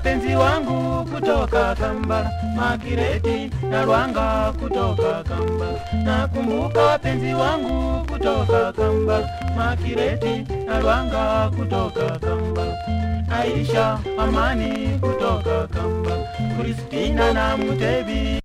wapenzi wangu kutoka Kambala, Makireti na Lwanga kutoka Kambala. Nakumbuka wapenzi wangu kutoka Kambala, Makireti na Lwanga kutoka Kambala. Aisha Amani kutoka Kambala, Kristina na Mutebi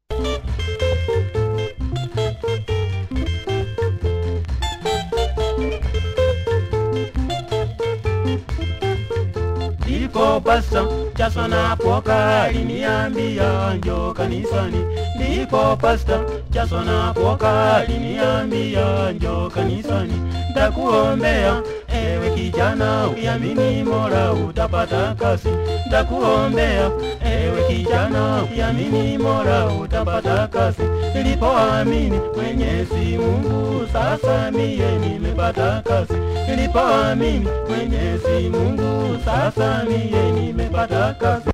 ndiko pasta Chaso na Poka aliniambia njo kanisani, ndiko pasta Chaso na Poka aliniambia njo kanisani, ndakuombea ewe kijana ukiamini Mola utapata kazi, ndakuombea ewe kijana ukiamini Mola utapata kazi. Nilipoamini Mwenyezi Mungu, sasa mie nimepata kazi. Nilipoamini Mwenyezi Mungu, sasa mie nimepata kazi.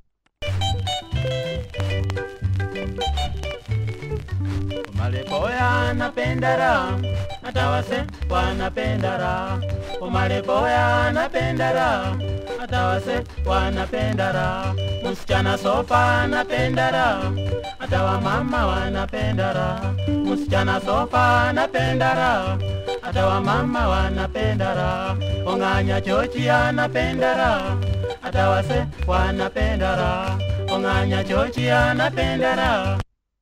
Omalepoya napenda raha, hata wase wanapenda raha. Omalepoya napenda raha, hata wase wanapenda raha. Msichana sofa anapenda raha, hata wamama wanapenda raha. Msichana sofa anapenda raha, hata wamama wanapenda raha. Ong'anya chochi anapenda raha, hata wase wanapenda raha. Ong'anya chochi anapenda raha.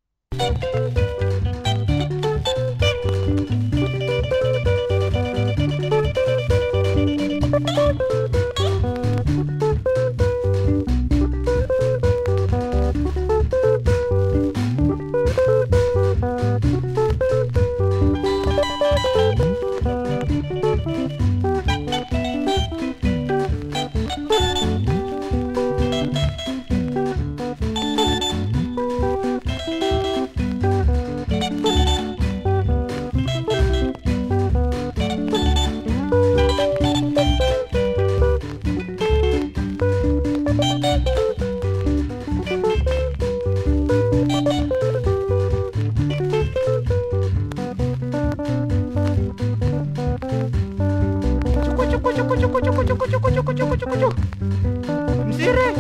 Mzire